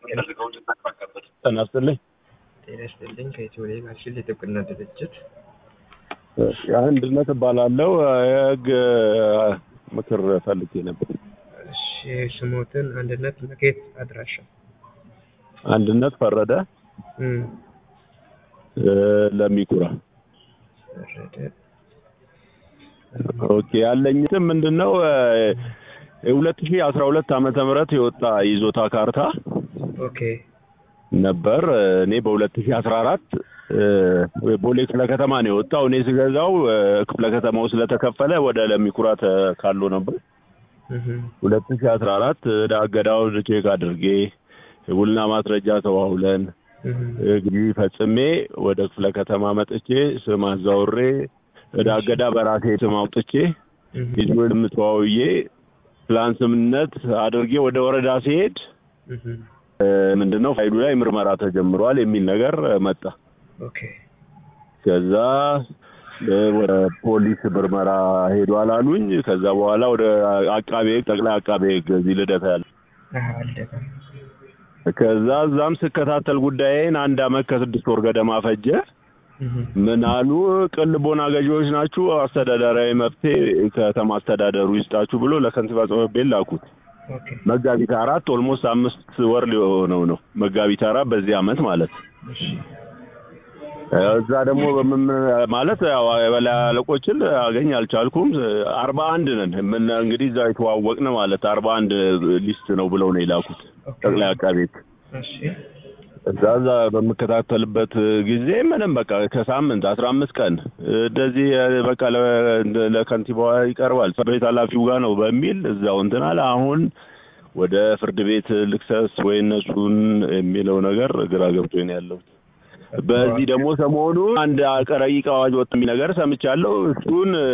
ጤና ይስጥልኝ። ጤና ይስጥልኝ። ከኢትዮ ሌጋሲል የጥብቅና ድርጅት አንድነት እባላለሁ። የህግ ምክር ፈልጌ ነበር። እሺ፣ ስሞትን አንድነት መኬት አድራሻ አንድነት ፈረደ እም፣ ለሚኩራ ወረደ ኦኬ። ያለኝ ስም ምንድን ነው? የሁለት ሺህ አስራ ሁለት ዓመተ ምህረት የወጣ ይዞታ ካርታ ኦኬ ነበር። እኔ በሁለት ሺህ አስራ አራት ቦሌ ክፍለ ከተማ ነው የወጣው። እኔ ስገዛው ክፍለ ከተማው ስለተከፈለ ወደ ለሚኩራ ተካሎ ነበር። እም፣ ሁለት ሺህ አስራ አራት ዕዳ እገዳውን ቼክ አድርጌ ውልና ማስረጃ ተዋውለን እም፣ እንግዲህ ፈጽሜ ወደ ክፍለ ከተማ መጥቼ ስም አዛውሬ ዕዳ እገዳ በራሴ ስም አውጥቼ እም፣ ሂዝብንም ተዋውዬ ፕላን ስምነት አድርጌ ወደ ወረዳ ሲሄድ እም፣ ምንድነው ፋይሉ ላይ ምርመራ ተጀምሯል የሚል ነገር መጣ። ኦኬ ከዛ ወደ ፖሊስ ምርመራ ሄዷል አሉኝ። ከዛ በኋላ ወደ አቃቤ ሕግ ጠቅላይ አቃቤ ሕግ እዚህ ልደታ ያለ አሃ አለቀ። ከዛ እዛም ስከታተል ጉዳይን አንድ አመት ከስድስት ወር ገደማ ፈጀ። እም፣ ምን አሉ? ቅልቦና ገዢዎች ናችሁ፣ አስተዳደራዊ መፍትሄ ከተማ አስተዳደሩ ይስጣችሁ ብሎ ለከንቲባ ጽሕፈት ቤት ላኩት። ኦኬ መጋቢት አራት ኦልሞስት አምስት ወር ሊሆነው ነው። መጋቢት አራት በዚህ አመት ማለት እሺ እዛ ደግሞ በምን ማለት ያው የበላይ አለቆችን አገኝ አልቻልኩም። አርባ አንድ ነን ምን እንግዲህ እዛ የተዋወቅን ማለት አርባ አንድ ሊስት ነው ብለው ነው የላኩት ጠቅላይ አቃቤ ሕግ። እሺ እዛ እዛ በምከታተልበት ጊዜ ምንም በቃ ከሳምንት አስራ አምስት ቀን እንደዚህ በቃ ለ- ለከንቲባዋ ይቀርባል ፍርድ ቤት ኃላፊው ጋር ነው በሚል እዛው እንትን አለ። አሁን ወደ ፍርድ ቤት ልክሰስ ወይ እነሱን የሚለው ነገር ግራ ገብቶኝ ነው ያለሁት። በዚህ ደግሞ ሰሞኑ አንድ ረቂቅ አዋጅ ወጥ የሚል ነገር ሰምቻለሁ። እሱን